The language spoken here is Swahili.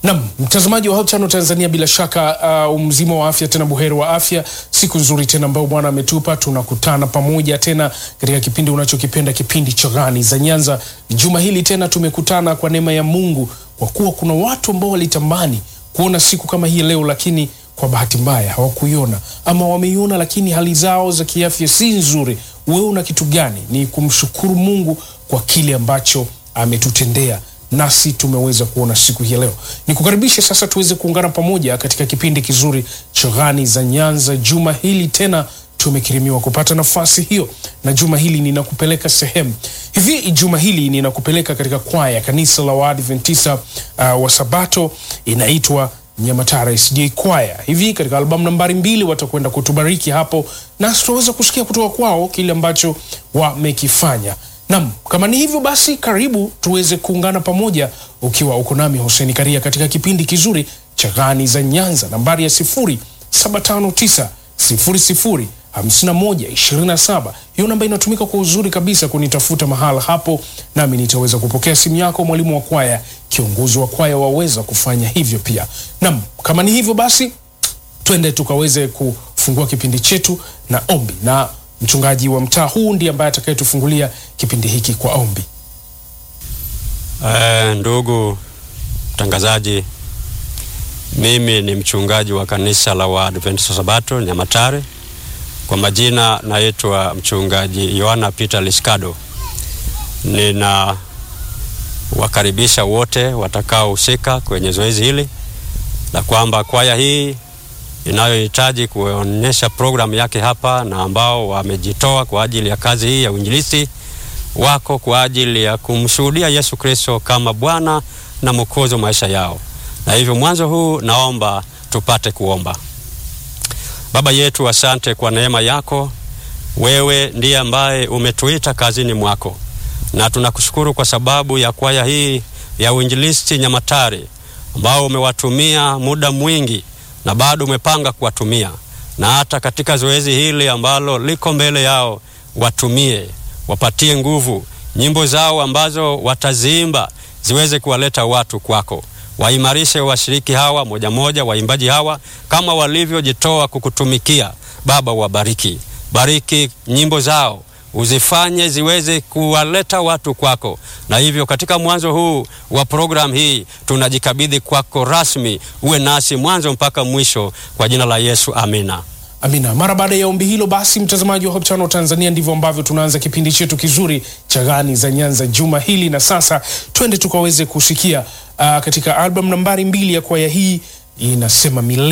Nam mtazamaji wa Hope Channel Tanzania, bila shaka uh, mzima wa afya tena buheri wa afya. Siku nzuri tena ambayo Bwana ametupa, tunakutana pamoja tena katika kipindi unachokipenda, kipindi cha Gani za Nyanza. Juma hili tena tumekutana kwa neema ya Mungu, kwa kuwa kuna watu ambao walitamani kuona siku kama hii leo, lakini kwa bahati mbaya hawakuiona ama wameiona, lakini hali zao za kiafya si nzuri. Wewe una kitu gani? Ni kumshukuru Mungu kwa kile ambacho ametutendea nasi tumeweza kuona siku hii leo. Ni kukaribisha sasa tuweze kuungana pamoja katika kipindi kizuri cha Gani za Nyanza. Juma hili tena tumekirimiwa kupata nafasi hiyo, na juma hili ninakupeleka sehemu hivi. Juma hili ninakupeleka katika kwaya kanisa la Waadventista uh, wa Sabato inaitwa Nyamatara SJ kwaya. Hivi katika albamu nambari mbili watakwenda kutubariki hapo, na tutaweza kusikia kutoka kwao kile ambacho wamekifanya. Nam, kama ni hivyo basi, karibu tuweze kuungana pamoja, ukiwa uko nami Hussein Karia katika kipindi kizuri cha Gani za Nyanza, nambari ya 0759 00 51 27. Hiyo namba inatumika kwa uzuri kabisa kunitafuta mahala hapo, nami nitaweza kupokea simu yako. Mwalimu wa kwaya, kiongozi wa kwaya waweza kufanya hivyo pia. Nam, kama ni hivyo basi, twende tukaweze kufungua kipindi chetu na ombi na mchungaji wa mtaa huu ndiye ambaye atakayetufungulia kipindi hiki kwa ombi. Uh, ndugu mtangazaji, mimi ni mchungaji wa kanisa la Waadventista Sabato Nyamatare. Kwa majina naitwa mchungaji Yohana Peter Liskado. Nina wakaribisha wote watakaohusika kwenye zoezi hili la kwamba kwaya hii inayohitaji kuonyesha programu yake hapa na ambao wamejitoa kwa ajili ya kazi hii ya uinjilisti wako kwa ajili ya kumshuhudia Yesu Kristo kama Bwana na Mwokozi wa maisha yao. Na hivyo mwanzo huu naomba tupate kuomba. Baba yetu, asante kwa neema yako. Wewe ndiye ambaye umetuita kazini mwako, na tunakushukuru kwa sababu ya kwaya hii ya uinjilisti Nyamatare ambao umewatumia muda mwingi na bado umepanga kuwatumia na hata katika zoezi hili ambalo liko mbele yao, watumie, wapatie nguvu, nyimbo zao ambazo wataziimba ziweze kuwaleta watu kwako. Waimarishe washiriki hawa moja moja, waimbaji hawa kama walivyojitoa kukutumikia. Baba, wabariki, bariki nyimbo zao uzifanye ziweze kuwaleta watu kwako. Na hivyo katika mwanzo huu wa programu hii tunajikabidhi kwako rasmi, uwe nasi mwanzo mpaka mwisho, kwa jina la Yesu, amina. Amina. Mara baada ya ombi hilo, basi mtazamaji wa Hope Channel Tanzania, ndivyo ambavyo tunaanza kipindi chetu kizuri cha Gani za Nyanza juma hili, na sasa twende tukaweze kusikia uh, katika albamu nambari mbili ya kwaya hii inasema milele